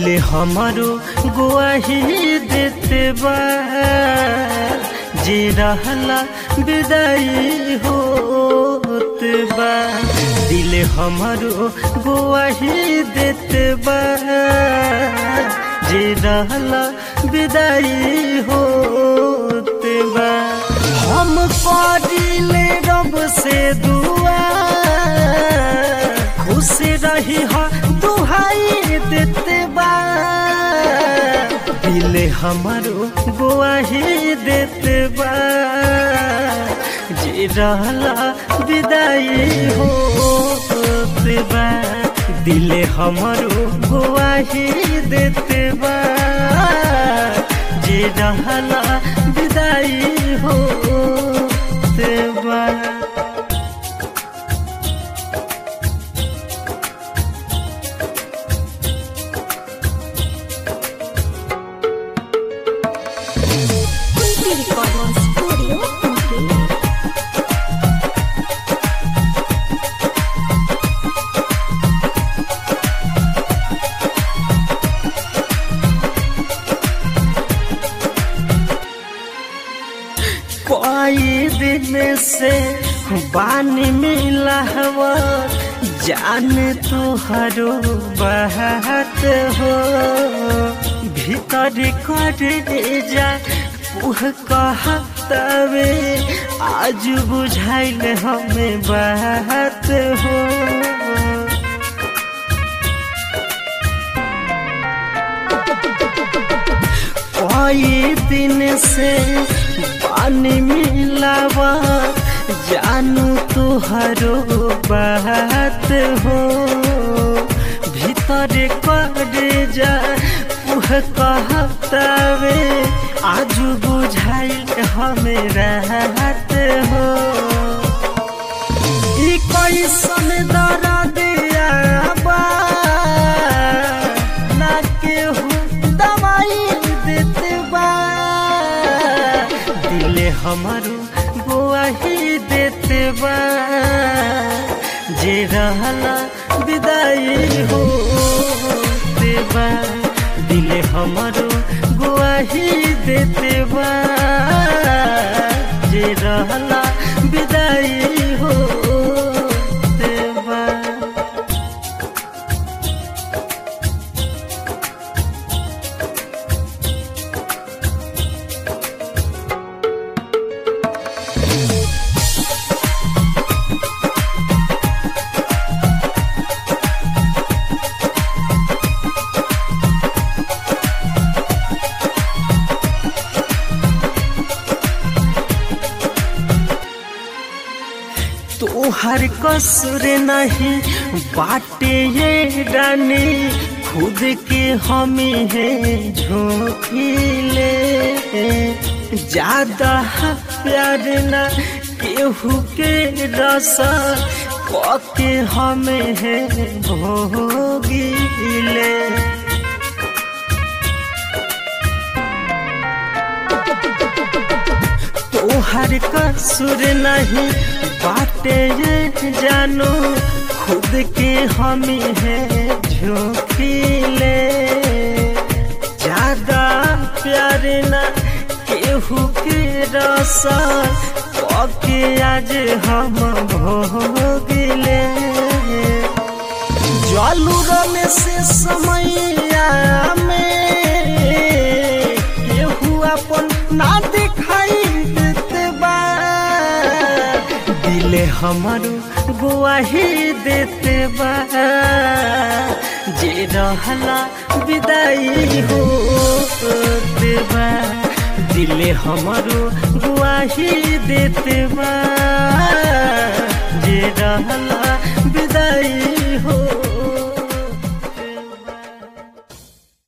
दिल हमारो गुआही देते बा जे रहला विदाई होत बा दिल हमारो गुआही देते बा जे रहला विदाई होत बा हम करिले रब से दुआ खुश रही हा दुहाई देते बा दिल हमारो गुआही देते बा जे रहला विदाई होते बा दिल हमारो गुआही देते बा जे रहला विदाई होते बा Kunti Recording Studio, Kunti. कोई दिन से बानी मिला हवा जान तुहरो बहत हो भीतर कर जा उह कहतवे आज बुझाइल हमें बात हो कई दिन से पानी मिलावा जानू तुहरो बात हो भीतर कर जा उह कहतावे आज बुझाइल हमें राहत हो ई कैसन दर्द बा ना केहू दवाई देते बा दिल हमारो गुआही देते बा जे रहला विदाई हो बा दिल हमारो गुआही देते बा जे रहला विदाई हो बा तोहर कसूर नहीं बाटे ये रानी खुद के हम है झोंकीले ज्यादा प्यार ना केहू के रस के हम है भोगीले तोहर कसूर नहीं बाटे ये जानो खुद के हम है झोंकीले ज्यादा प्यार ना केहू के रस के आज हम भोगले जलूर में से समैया में केहू अपन ना दिखाई देते बा दिल हमारो गुआही देते बा जे रहला विदाई हो बा दिल हमारो गुआही देते बा जे रहला